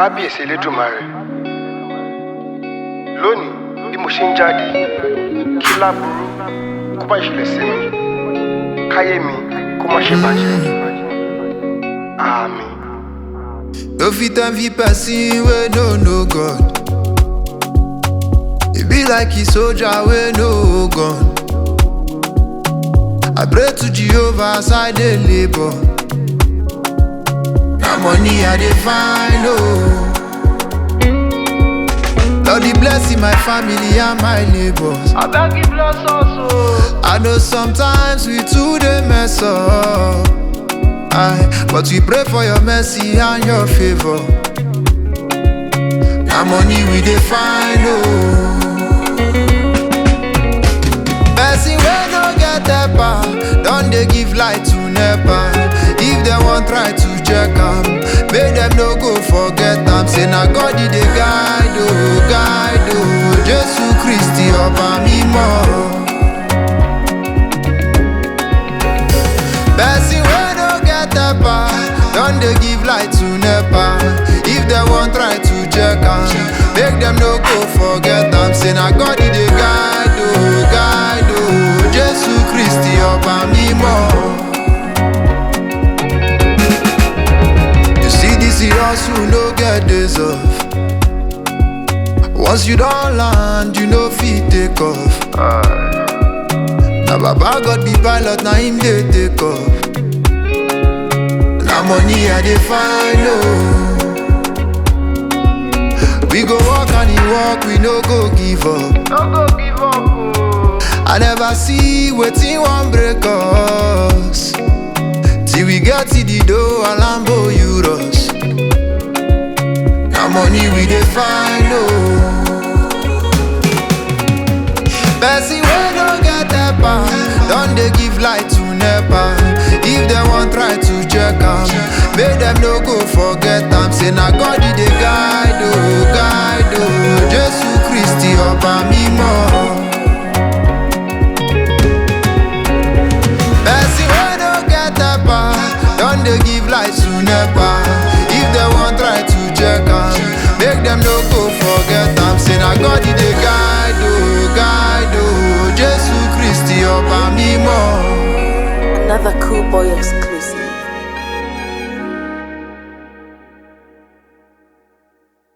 kábíyèsí elédùnmarè lónìí bí mo ṣe ń jáde kí láburú kó bá ìṣẹ̀lẹ̀ sí mi káyé mi kó má ṣe bàjẹ́ àmín. No fit envy person wey no know God. E be like a soldier wey no gun. I pray to Jehovah as I dey labour. Na money I dey find oh. Lord dey bless my family and my neighbors. abeg give bless us o. I know sometimes we too dey mess up. Aye, but we pray for your mercy and your favor. Na money we dey find oh. Person wey no get helper don dey give light to nepa. If dem wan try to check am, make dem no go forget am. Say na God e dey guide oh, guide oh. Jesu Kristi ọba mímọ́. Person wey no get helper don dey give light to nepa. If dem wan try to check am, make dem no go forget am. Say na God e dey guide o, guide o. Jesu Kristi ọba mímọ́. You see this hustle no get days off. Once you don land, you no fit take off. Na baba God be pilot, na him dey take off. Na money I dey find oh. We go work and he work, we no go give up. no go give up o. I never see wetin wan break us. Till we get to the door, Alambo Euros. Na money we dey find oh. Person wey no get helper don dey give light to nepa. If dem wan try to check am, make dem no go forget am. Say na God e dey guide o, guide o. Jesu Kristi ọba mímọ́. Person wey no get helper don dey give light to nepa. If dem wan try to check am, make dem no go forget am. Say na God e dey guide o, guide o. Jesu Kristi ọba mímọ́. Another cool boy exclusive.